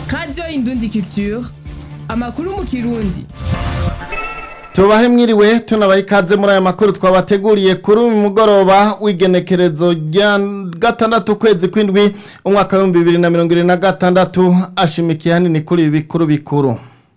radiyo indundi culture amakuru mu kirundi tubahe mwiriwe tunabaha ikaze muri aya makuru twabateguriye kuri uyu mugoroba w'igenekerezo rya gatandatu ukwezi kw'indwi umwaka w'ibihumbi bibiri na mirongo irindwi na gatandatu ashimikiye hanini kuri ibi bikuru bikuru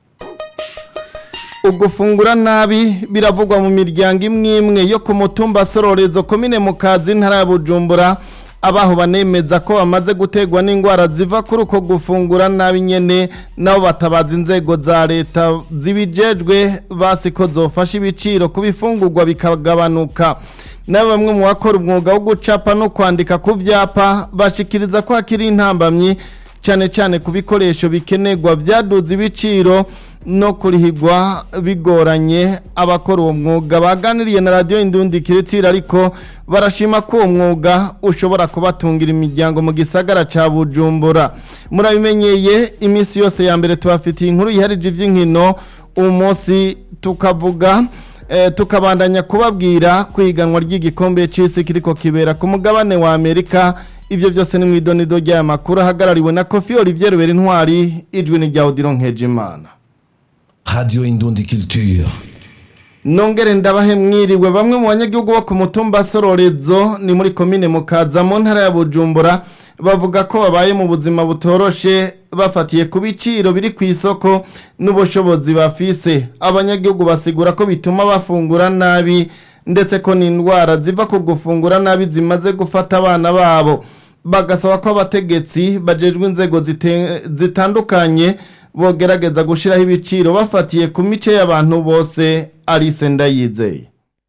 ugufungura nabi biravugwa mu miryango imwe imwe yo ku mutumba sororezo komine mu kazi ntara ya bujumbura abaho banemeza ko bamaze gutegwa n'indwara ziva kuri uko gufungura nabi nyene nabo batabaza inzego za leta zibijejwe basi ko zofasha ibiciro ku bifungurwa bikagabanuka na bamwe mu bakora umwuga wo gucapa no kwandika ku vyapa bashikiriza ko hakiri intambamyi cyane cyane ku bikoresho bikenerwa byaduze ibiciro no kurihigwa bigoranye abakora uwo mwuga baganiriye na radiyo indundi kiritira ariko barashima ko uwo mwuga ushobora kubatungira imiryango mu gisagara cya bujumbura murabimenyeye iminsi yose ya mbere tubafitiye inkuru yiharije iby'inkino uyu munsi tukavuga tukabandanya kubabwira ku iganwa ry'igikombe cy'isi kiriko kibera ku mugabane wa amerika ibyo byose ni mu idonido ry'aya makuru ahagarariwe na kofi olivier rubera intwari ijwi ni rya odiro nkejimana Radio Indundi Culture. nongere ndabahe mwiriwe bamwe mu banyagihugu bo ku mutumba sororezo ni muri komine mukaza mu ntara ya bujumbura bavuga ko babaye mu buzima butoroshe bafatiye ku biciro biri ku isoko n'ubushobozi bafise abanyagihugu basigura ko bituma bafungura nabi ndetse ko n'indwara ziva ku gufungura nabi zimaze gufata abana babo bagasaba ko abategetsi bajejwe inzego zitandukanye bogerageza gushyiraho ibiciro bafatiye ku mice y'abantu bose arise ndayizeye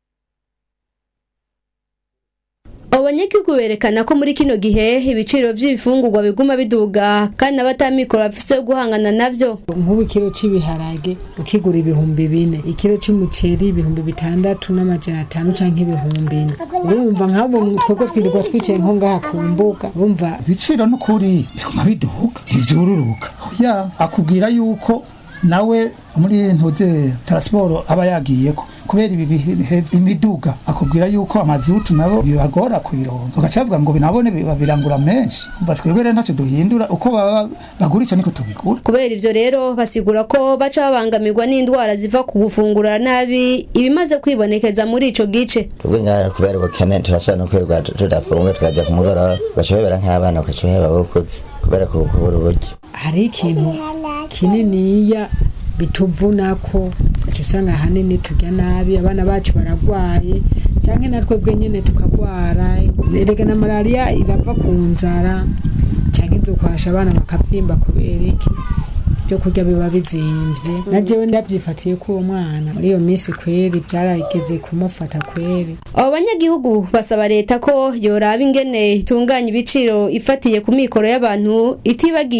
abanyagihugu berekana ko muri kino gihe ibiciro by'ibifungurwa biguma biduga kandi abatamikoro bafise yo guhangana navyo nk'ubu ikiro cy'ibiharage ukigura ibihumbi bine ikiro cy'umuceri ibihumbi bitandatu n'amajana atanu canke ibihumbi ine urumva nk'abo twebwe twirirwa twicaye nko ngaha ku mbuga urumva ibiciro n'ukuri biguma biduga ntivyururuka ya akubwira yuko nawe muri ntuze transport aba yagiyeko kubera ibi bihe imiduga akubwira yuko amazutu nabo bibagora kubironka bagacavuga ngo binabone babirangura menshi umva twebwe rero ntacyo duhindura uko baba bagurisha niko tubigura kubera ivyo rero basigura ko baca babangamirwa n'indwara ziva ku gufungura nabi ibimaze kwibonekeza muri ico gice twebwe ngaha kubera ubukene turashobora no kwirirwa tudafunga tukajya ku mugoroba ugaca uhebera nk'abana ugaca uheba abakuze kubera kubura uburyo hari ikintu kininiya bituvunako uca usanga ahanini turya nabi abana bacu baragwaye cyangwa natwe bwe nyine tukagwara erega na malariya irava ku nzara cyangwa idukwasha abana bakabyimba kubera iki ibyo kurya biba bizimvye na jewe ndavyifatiye ko uwo mwana muri iyo minsi kweri byarageze kumufata kweri abo banyagihugu basaba leta ko yoraba ingene itunganya ibiciro ifatiye ku mikoro y'abantu itibagiye